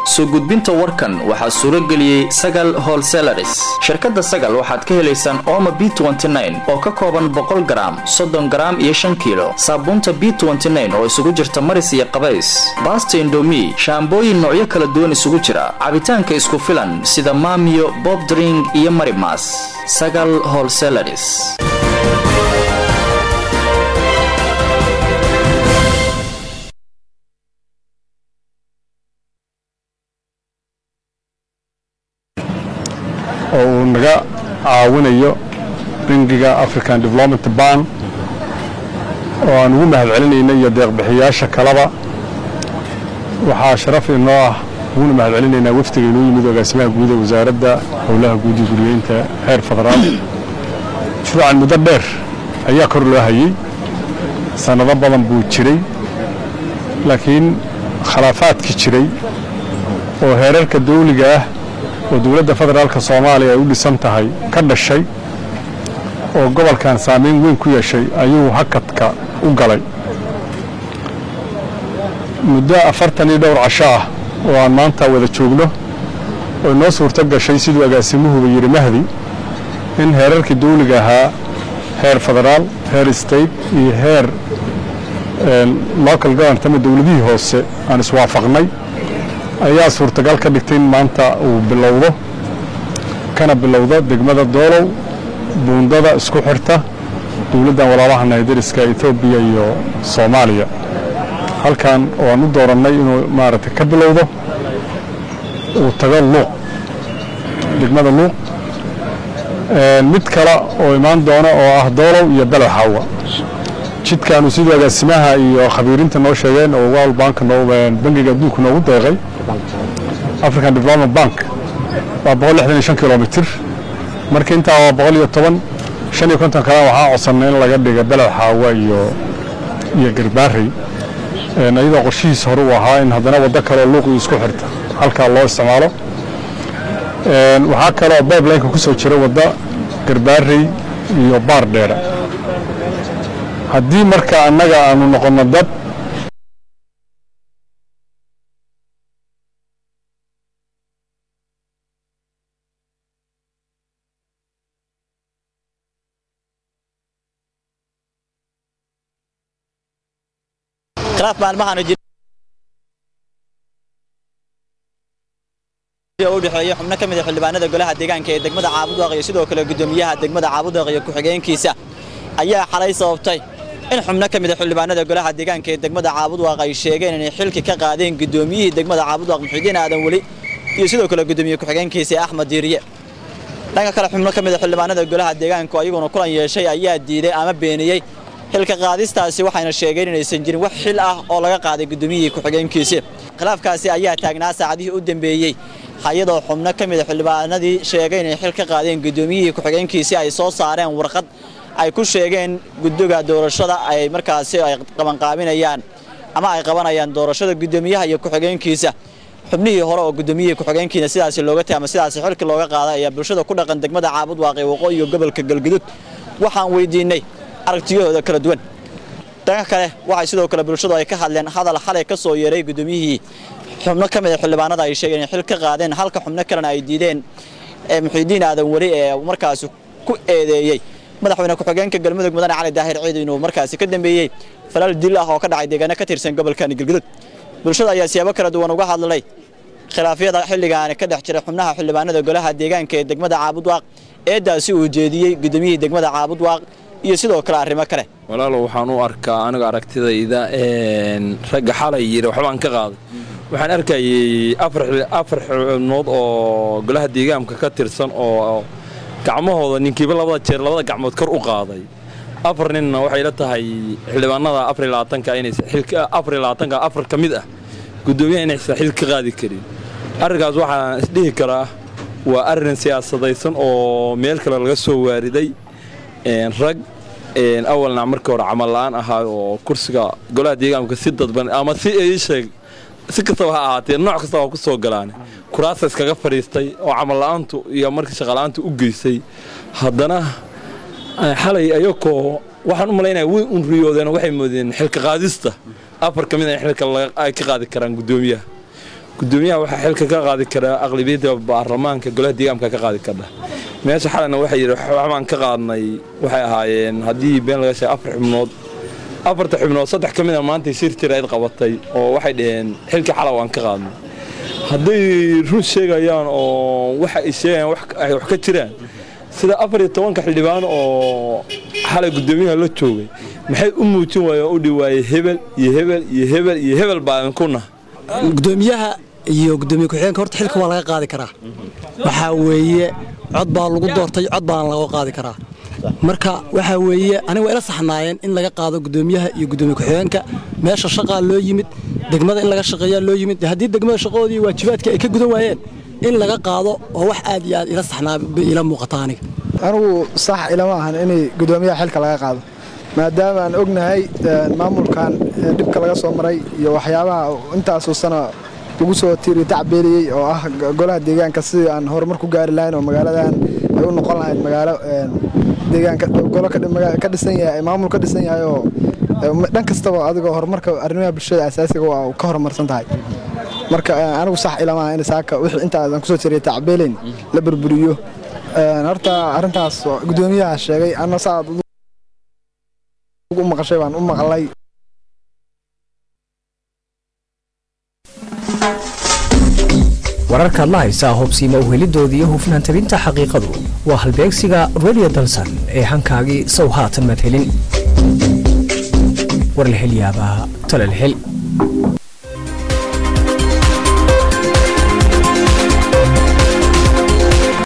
soo gudbinta warkan waxaa suuro geliyey sagal holselaris shirkadda sagal waxaad ka helaysaan ooma b oo ka kooban boqol garaam soddon garaam iyo shan kiilo saabuunta b oo isugu jirta maris iyo qabays baasta indomi shaambooyin noocyo kala duwan isugu jira cabitaanka isku filan sida maamiyo bobdring iyo marimas sagal holselaris oo uu naga caawinayo bangiga african development ban oo aan ugu mahad celinayna iyo deeqbixiyaasha kaleba waxaa sharaf inoo ah uguna mahad celinaynaa wafdiga inoo yimid agaasimaha guud ee wasaaradda howlaha guud iyo guriyeynta heer federaal mashruucan muddo dheer ayaa kor loo hayey sannado badan buu jiray laakiin khilaafaadkii jiray oo heerarka dawliga ah oo dowladda federaalka soomaaliya ay u dhisan tahay ka dhashay oo gobolkan saamayn weyn ku yeeshay ayuu hakadka u galay muddo afartan iyo dhowr casho ah oo aan maanta wada joogno oo inoo suurto gashay siduu agaasimuhuba yidhi mahdi in heerarkii dawliga ahaa heer federaal heer state iyo heer local government ama dowladihii hoose aan iswaafaqnay ayaa suurtagal ka dhigtay in maanta uu bilowdo kana bilowdo degmada doolow buundada isku xirta dowladdan walaalaha naydariska etoobiya iyo soomaaliya halkan oo aan u doorannay inuu maaragtay ka bilowdo uu tago luuq degmada luuq mid kale oo imaan doono oo ah doolow iyo belo xaawa jidkaanu siduu agaasimaha iyo khabiirinta noo sheegeen oo world bank bangiga adduunka noogu deeqay african development bank waa boqol lixdan iyo shan kilomitir marka intaa waa boqol iyo toban shan iyo konton kalena waxaa codsanay in laga dhiga beled xaawa iyo iyo garbaarey iyadoo qorshihiis hore uu ahaa in haddana waddo kaleoo luuqii isku xirta halkaa loo isticmaalo waxaa kaloo bibelineka ku soo jira wadda garbaarey iyo baar dheera haddii marka annaga aanu noqonno dad khilaaf maalmahan u dhexeeya xubno ka mid a xildhibaanada golaha deegaanka ee degmada caabudaaq iyo sidoo kale gudoomiyaha degmada caabudaaq iyo ku-xigeenkiisa ayaa xalay sababtay in xubno ka mid a xildhibaanada golaha deegaanka ee degmada caabudaaq ay sheegeen inay xilki ka qaadeen gudoomiyihii degmada caabudaaq muxidiin aadan weli iyo sidoo kale gudoomiye ku-xigeenkiisa axmed diiriye dhanka kale xubno ka mid a xildhibaanada golaha deegaanku ayaguna kulan yeeshay ayaa diiday ama beeniyey xilka qaadistaasi waxayna sheegeen inaysan jirin wax xil ah oo laga qaaday gudoomiyihii ku-xigeenkiisi khilaafkaasi ayaa taagnaa saacadihii u dambeeyey hay-adoo xubno ka mid a xildhibaanadii sheegay inay xil ka qaadeen gudoomiyihii ku-xigeenkiisii ay soo saareen warqad ay ku sheegeen guddiga doorashada ay markaasi ay qabanqaabinayaan ama ay qabanayaan doorashada gudoomiyaha iyo ku-xigeenkiisa xubnihii hore oo gudoomiyihii ku-xigeenkiina sidaasi looga tagay ama sidaasi xilki looga qaaday ayaa bulshada ku dhaqan degmada caabud waaqi waqooyi iyo gobolka galgudud waxaan weydiinay aragtiyahooda kala duwan dhanka kale waxay sidoo kale bulshadu ay ka hadleen hadal xalay ka soo yeeray gudoomiyihii xubno ka mid a xildhibaanada ay sheegeen inay xil ka qaadeen halka xubno kalena ay diideen muxiidiin aadan weli ee markaasi ku eedeeyey madaxweyne ku-xigeenka galmudug mudane cali daahir ciid inuu markaasi ka dambeeyey falal dil ah oo ka dhacay deegaano ka tirsan gobolkani galgudud bulshada ayaa siyaabo kala duwan uga hadlay khilaafyada xilligaani ka dhex jira xubnaha xildhibaanada golaha deegaanka ee degmada caabudwaaq eedaasi uu jeediyey gudoomiyihii degmada caabudwaaq iyo sidoo kale arrimo kale walaalow waxaan u arkaa aniga aragtidayda ragga xalay yiri waxbaan ka qaaday waxaan arkayay afar xubnood oo golaha deegaanka ka tirsan oo gacmahooda ninkiiba labada jeer labada gacmood kor u qaaday afar ninna waxay la tahay xildhibaanada afarlabaatanka inaysan afarlabaatanka afar ka mid ah guddoomiyaha inaysan xil ka qaadi karin arrinkaas waxaan isdhihi karaa waa arrin siyaasadaysan oo meel kale laga soo waariday rag awalna markii hore camal la'aan ahaa oo kursiga golaha deegaanka si dadban ama si sheeg si kastaba ha ahaatee nooc kastaba ha ku soo galaane kuraasa iskaga fadhiistay oo camal la'aantu iyo markii shaqala'aantu u geysay haddana xalay ayakoo waxaan u malaynaya way un riyoodeen waxay moodeen xilka qaadista afar ka mid a xilka ay ka qaadi karaan guddoomiyaha gudoomiyaha waxaa xilka ka qaadi karaa aqlabiyadda baarlamaanka golaha deegaamka ka qaadi kardha meesha xalana waxay yidhi waxbaan ka qaadnay waxay ahaayeen haddii been laga sheegay afar xubnood afarta xubnood saddex ka mid a maanta shir jirayd qabatay oo waxay dhaheen xilkii xala waan ka qaadnay hadday run sheegayaan oo waxa ay sheegayaan ay wax ka jiraan sida afar iyo tobanka xildhibaan oo xalay gudoomiyaha la joogay maxay u muujin waayeen oo u dhiwaayey hebel iyo hebel iyo hebel iyo hebel baan ku nahay gudoomiyaha iyo gudoomiye ku-xigeenka horta xilka waa laga qaadi karaa waxaa weeye cod baa lagu doortay cod baana laga qaadi karaa marka waxaa weeye aniga waa ila saxnaayeen in laga qaado gudoomiyaha iyo gudoomiye ku-xigeenka meesha shaqaa loo yimid degmada in laga shaqeeyaa loo yimid haddii degmada shaqadoodii iyo waajibaadkii ay ka gudan waayeen in laga qaado oo wax aad iyo aad ila saxnaa bay ila muuqata aniga anigu sax ilama ahan inay gudoomiyaha xilka laga qaado maadaama aan ognahay maamulkan dhibka laga soo maray iyo waxyaabaha intaasoo sana lagu soo tiiri tacbeeliyey oo ah golaha deegaanka sidii aan horumar ku gaari lahayn oo magaaladan ay u noqon lahayd magaalo deegaanka golo ka dhisan yahay maamul ka dhisan yahay oo dhan kastaba adigoo horumarka arrimaha bulshada asaasiga waa ka horumarsan tahay marka anigu sax ilamaha in saaka wixii intaadan kusoo jiray tacbeelayn la burburiyo horta arrintaas gudoomiyaha sheegay anna saad u maqashay baan u maqlay wararkaad la haysaa hubsiima uhelidooda iyo hufnaan tabinta xaqiiqadu waa halbeegsiga radio dalsan ee hankaagii sow haatan madhelin warlahelyaabaha talalhel